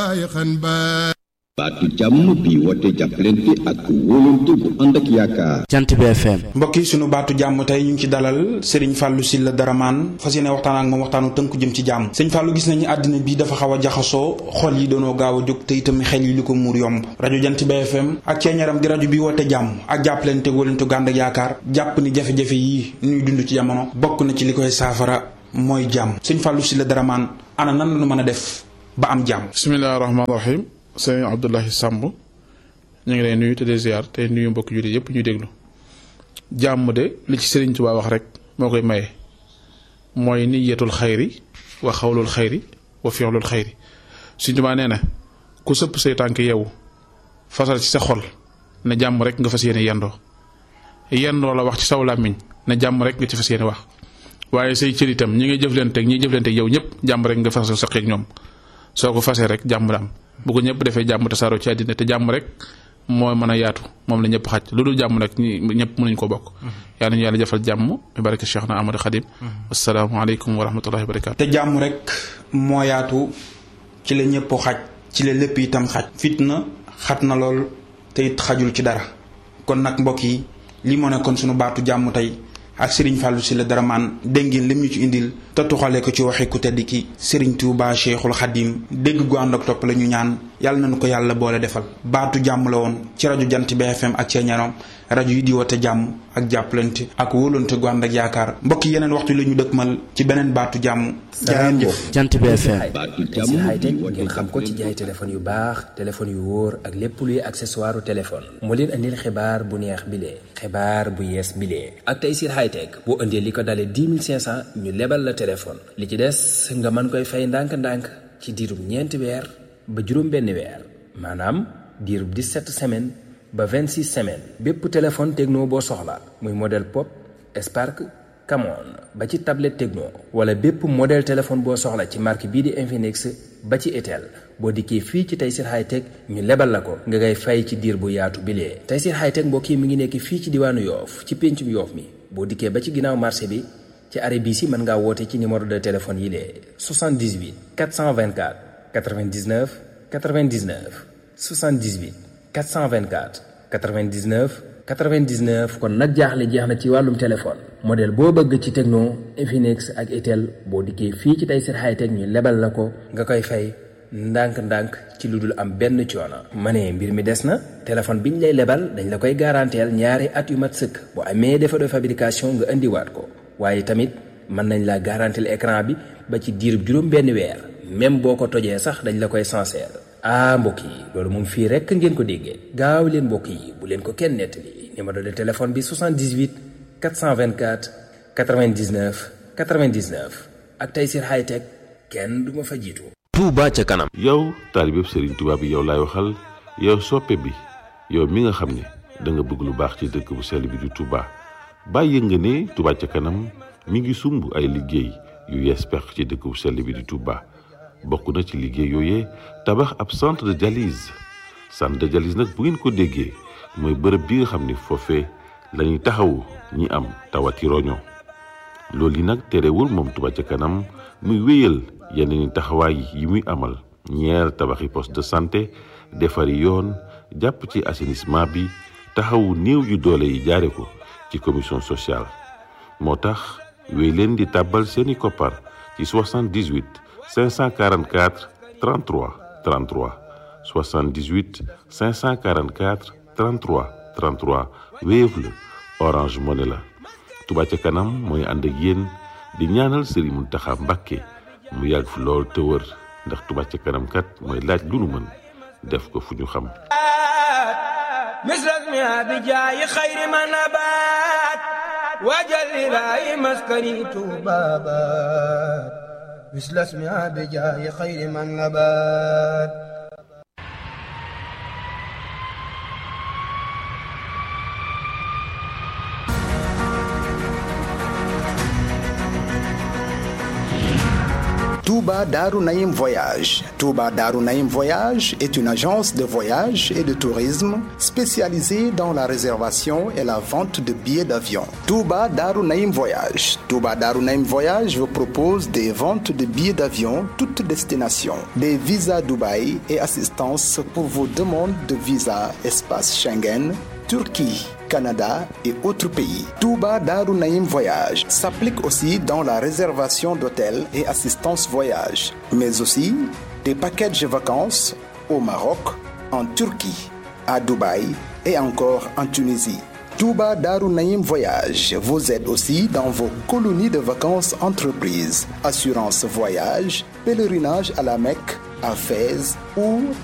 baatu jàmm bi woote jàppalante ak wóolante bu ànd ak yaakaar. jant bi FM. mbokk yi sunu baatu jàmm tey ñu ngi ci dalal Serigne Fallou Sylla Daraman fas yéene waxtaan ak moom waxtaanu tënku jëm ci jàmm sëñ Fallou gis nañu àddina bi dafa xaw a jaxasoo xol yi doonoo gaaw a jóg te itam xel yi li ko muur yomb rajo jant bi FM ak ceeñaram di rajo bi woote jàmm ak jàppalante wóolante gu ànd ak yaakaar jàpp ni jafe-jafe yi ñuy dund ci jamono bokk na ci li koy saafara mooy jàmm sëñ Fallou Sylla Daraman ana nan la ñu mën a def ba am jàmm. bisimilah rahmaani rahim sëñ Abdoulahi Samb ñu ngi lay nuyu te de ziar te nuyu mbokk jullit yëpp ñuy déglu jàmm de li ci Sëriñ Tuubaa wax rek moo koy maye mooy niyatul xayri wa xawlul xayri wa fi'lul xayri Sëriñ Tuubaa nee na ku sëpp say tànk yow fasal ci sa xol ne jàmm rek nga fas yéene yendoo yendoo la wax ci saw làmmiñ ne jàmm rek nga ci fas yéene wax waaye say cër itam ñi ngay jëflanteeg ñi jëflanteeg yow ñëpp jàmm rek nga fasal sa xeeg ñoom soo ko fasee rek jàmm daam bu ko ñëpp defee jàmm tasaaroo ci àddina te jàmm rek moo mën a yaatu moom la ñëpp xaj lu dul jàmm nag ñi ñëpp mënuñ ko bokk yàlla ñu yàlla jëfal jàmm bi barke Cheikh na Amadou Khadim asalaamaaleykum wa rahmatullahi wa barakaatu te jàmm rek moo yaatu ci la ñëpp xaj ci la lépp itam xaj fitna xat na lool te it xajul ci dara kon nag mbokk yi li moo nekkoon sunu baatu jàmm tey ak Serigne Fallou Sylla Daraman dégg ngeen lim ñu ci indil te tuxale ko ci waxi ku tedd ki Serigne Touba Cheikhul Khadim dégg gu ànd ak topp la ñu ñaan yàlla nañu ko yàlla boole defal baatu jàmm la woon ci rajo jant bi FM ak ceeñarom rajo yi di woote jàmm ak jàppalante ak wóolante gu ànd ak yaakaar mbokk yeneen waxtu la ñu dëkkmal ci beneen baatu jàmm. jaa ngeen jëf jant bi FM. baatu Tayssir jàmm Hightech bi woote ngeen xam ko ci jaay téléphone yu baax téléphone yu wóor ak lépp luy accessoire téléphone moo leen andil xibaar bu neex bile xibaar bu yees bile ak Tayssir Hightech boo indee li ko dalee 10 500 ñu lebal la téléphone li ci des nga mën koy fay ndànk-ndànk ci diirub ñeenti weer ba juróom benn weer maanaam diirub 17 semaines ba 26 semaines bépp téléphone techno boo soxla muy modèle pop Spark Camon ba ci tablette Tecno wala bépp modèle téléphone boo soxla ci marque bii di Infinix ba ci Itel boo dikkee fii ci Tayssir Hightech ñu lebal la ko nga ngay fay ci diir bu yaatu bilee Tayssir Hightech mbokk yi mi ngi nekk fii ci diwaanu Yoof ci péncum Yoof mi boo dikkee ba ci ginnaaw marché bi ci arrêt bii si mën ngaa woote ci numéro de téléphone yi lee 78 424 99 99 78 424 99 99 kon nag jaaxle jeex na ci wàllum téléphone modèle boo bëgg ci Tecno Infinix ak Itel boo dikkee fii ci Tayssir Hightech ñu lebal la ko nga koy fay ndànk-ndànk ci lu dul am benn coono. ma ne mbir mi des na téléphone bi ñu lay lebal dañ la koy garanteel ñaari at yu mat sëkk bu amee défaut de fabrication nga indiwaat ko waaye tamit mën nañ la garanteel écran bi ba ci diirub juróom benn weer même boo ko tojee sax dañ la koy sincère. ah mbokk yi loolu moom fii rekk ngeen ko déggee gaaw leen mbokk yi bu leen ko kenn nettali numéro de téléphone bi 78 424 99 99 ak Tayssir Hightech kenn du ma fa jiitu. Touba ca kanam. yow taalibeb Serigne Touba bi yow laay waxal yow soppe bi yow mi nga xam ne da nga bëgg lu baax ci dëkk bu sell bi di Touba bàyyi nga ne Touba ca kanam mi ngi sumb ay liggéey yu yees pex ci dëkk bu sell bi di Touba. bokk na ci liggéey yooyee tabax ab centre de dialyse centre de dialyse nag bu ngeen ko déggee mooy bërëb bi nga xam ni foofee la ñuy taxawu ñi am tawati roño loolu yi nag terewul moom Touba ca kanam muy wéyal yeneen i taxawaay yi muy amal ñeer tabaxi poste de santé defari yoon jàpp ci assainissement bi taxawu néew yu doole yi jaare ko ci commission sociale moo tax wéy leen di tàbbal seeni koppar ci 78 544 33 33 78 544 33 33 Wave la Orange Money la Touba ca kanam mooy ànd ak yéen di ñaanal Serigne Mountakha Mbacké mu yàgg fi lool te wër ndax Touba ca kanam kat mooy laaj lu nu mën def ko fu ñu xam مثلك ما بجاي خير ما نبات وجل لا مسكني بابات مثل اسمها بجاي خير من نبات Touba Touba Darou Naïm Voyage. Touba Darou Naïm Voyage est une agence de voyage et de tourisme spécialisée dans la réservation et la vente de billets d'avion. Touba Darou Naïm Voyage. Touba Darou Naïm Voyage vous propose des ventes de billets d'avion toutes destinations, des visas Dubaï et assistance pour vos demandes de visa espace Schengen, Turquie, Canada et autres pays. Touba Darou Naïm Voyage s'applique aussi dans la réservation d'hôtels et assistance voyage, mais aussi des packages vacances au Maroc, en Turquie, à Dubaï et encore en Tunisie. Touba Darou Naïm Voyage vous aide aussi dans vos colonies de vacances entreprises, assurance voyage, pèlerinage à la Mecque, à Fès ou